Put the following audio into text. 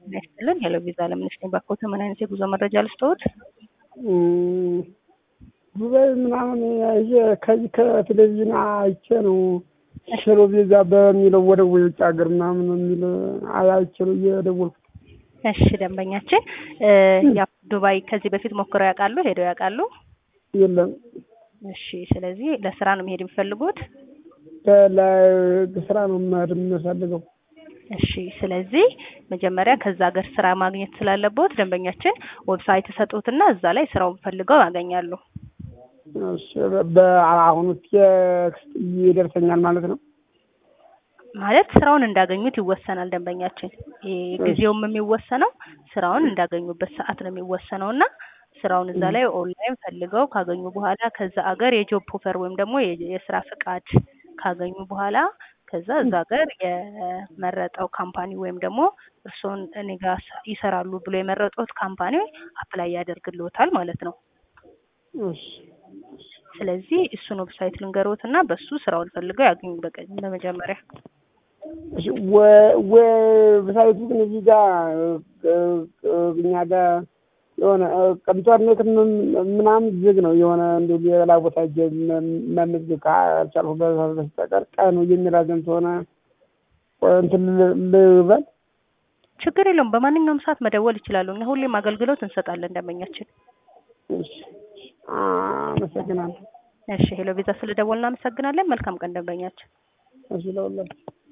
ጤና ይስጥልን። ሄሎ ቪዛ ለምንሽ ነው ባኮተ ምን አይነት የጉዞ መረጃ ልስጥዎት? ዱባይ ምናምን ይዤ ከዚህ ከቴሌቪዥን አይቼ ነው ሄሎ ቪዛ በሚለው ወደ ውጭ ሀገር ምናምን የሚል አይቼ ነው እየደወልኩት። እሺ ደንበኛችን ያ ዱባይ ከዚህ በፊት ሞክረው ያውቃሉ? ሄደው ያውቃሉ? የለም እሺ ስለዚህ ለስራ ነው መሄድ የሚፈልጉት? ለስራ ነው መሄድ የምፈልገው። እሺ ስለዚህ መጀመሪያ ከዛ ሀገር ስራ ማግኘት ስላለበት ደንበኛችን ዌብሳይት ሰጡትና እዛ ላይ ስራውን ፈልገው ያገኛሉ። እሺ በአሁኑ ቴክስት ይደርሰኛል ማለት ነው። ማለት ስራውን እንዳገኙት ይወሰናል ደንበኛችን። ጊዜውም የሚወሰነው ስራውን እንዳገኙበት ሰዓት ነው የሚወሰነው እና ስራውን እዛ ላይ ኦንላይን ፈልገው ካገኙ በኋላ ከዛ አገር የጆብ ኦፈር ወይም ደግሞ የስራ ፍቃድ ካገኙ በኋላ ከዛ እዛ ሀገር የመረጠው ካምፓኒ ወይም ደግሞ እርስዎን እኔ ጋር ይሰራሉ ብሎ የመረጡት ካምፓኒ አፕላይ ያደርግልዎታል ማለት ነው። እሺ ስለዚህ እሱን ዌብሳይት ልንገሮት እና በሱ ስራውን ፈልገው ያገኙ በቀኝ በመጀመሪያ እሺ ዌብሳይቱ ግን እዚህ ጋር እኛ ጋር የሆነ ኢንተርኔት ምናምን ዝግ ነው። የሆነ እንዲ ሌላ ቦታ ሄጄ መመዝገብ ካልቻልኩ በስተቀር ቀኑ የሚራዘም ከሆነ እንትን ልበል። ችግር የለውም። በማንኛውም ሰዓት መደወል ይችላሉ። እኛ ሁሌም አገልግሎት እንሰጣለን ደንበኛችን። እሺ አመሰግናለሁ። እሺ ሄሎ ቪዛ ስለደወልን እናመሰግናለን። መልካም ቀን ደንበኛችን። እሺ ለሁላችሁ